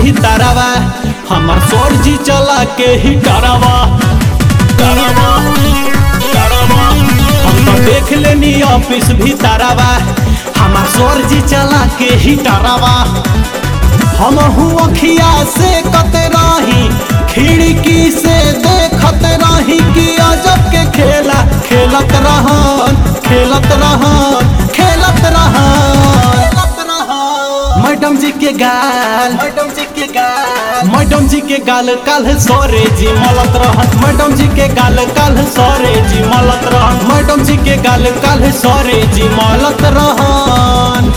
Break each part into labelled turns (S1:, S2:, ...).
S1: भीतरवा हमार सर जी चला के ही डरावा डरावा डरावा हम तो देख लेनी ऑफिस भीतरवा हमार सर जी चला के ही डरावा हम हूँ अखिया से कत रही खिड़की से देखत रही कि अजब के खेला खेलत रहन खेलत रहन खेलत रहन मैडम जी के गाल मैडम जी के गाल मैडम जी के गाल कल सोरे जी मलत रहन मैडम जी के गाल कल सोरे जी मलत रहन मैडम जी के गाल कल सोरे जी मलत रहन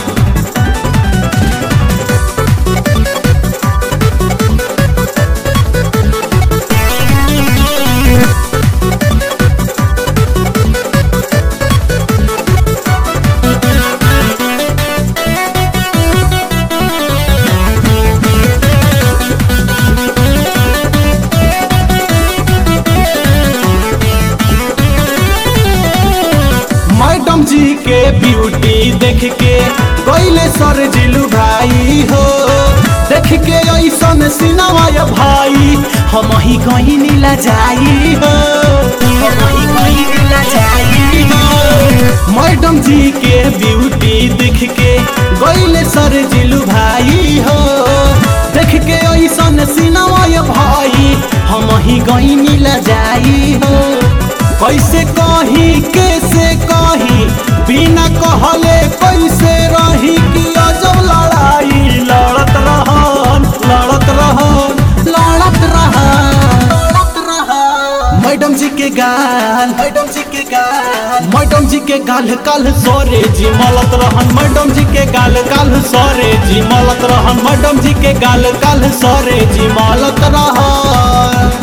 S1: मैडम जी के ब्यूटी देख के कोइले सर जिलू भाई हो देख के ऐसन सिनवाय भाई हम ही कहीं नीला जाई हो हम ही कहीं नीला जाई हो मैडम जी के ब्यूटी देख के कोइले सर जिलू भाई हो देख के ऐसन सिनवाय भाई हम ही कहीं नीला जाई हो कैसे कही कैसे कही बिना कहले कैसे रही कि अजब लड़ाई लड़त रहन लड़त रहन लड़त रहन लड़त रहन मैडम जी के गाल मैडम जी के गाल मैडम जी के गाल काल सोरे जी मलत रहन मैडम जी के गाल काल सोरे जी मलत रहन मैडम जी के गाल काल सोरे जी मलत रहन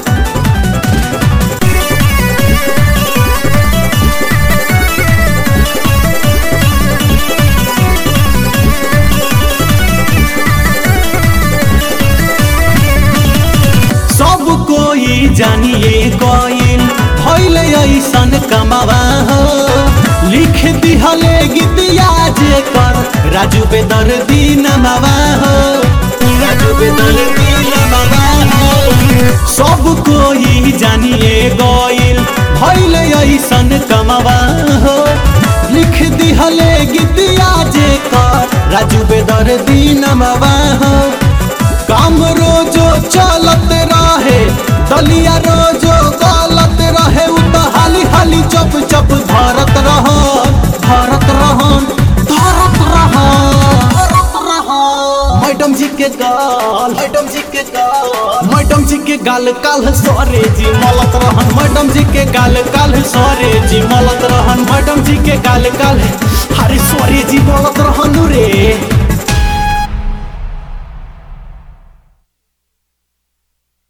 S1: सब कोई जानिए कोइल भइले ऐसन कमावा हो लिख दिहले गीतिया जे कर राजू बेदर नमावा हो राजू बेदर नमावा हो सब कोई जानिए गोइल भइले ऐसन कमावा हो लिख दिहले गीतिया जे कर राजू बेदर नमावा हो काम रोजो चलत रहे दलिया रोजो गलत रहे उ तो हाली हाली चप चप धरत रहन धरत रहन धरत रहन मैडम जी के गाल मैडम जी के गाल मैडम जी के गाल काल सोरे जी मलत रहन मैडम जी के गाल काल सोरे जी मलत रहन मैडम जी के गाल काल हरे सोरे जी मलत रहन रे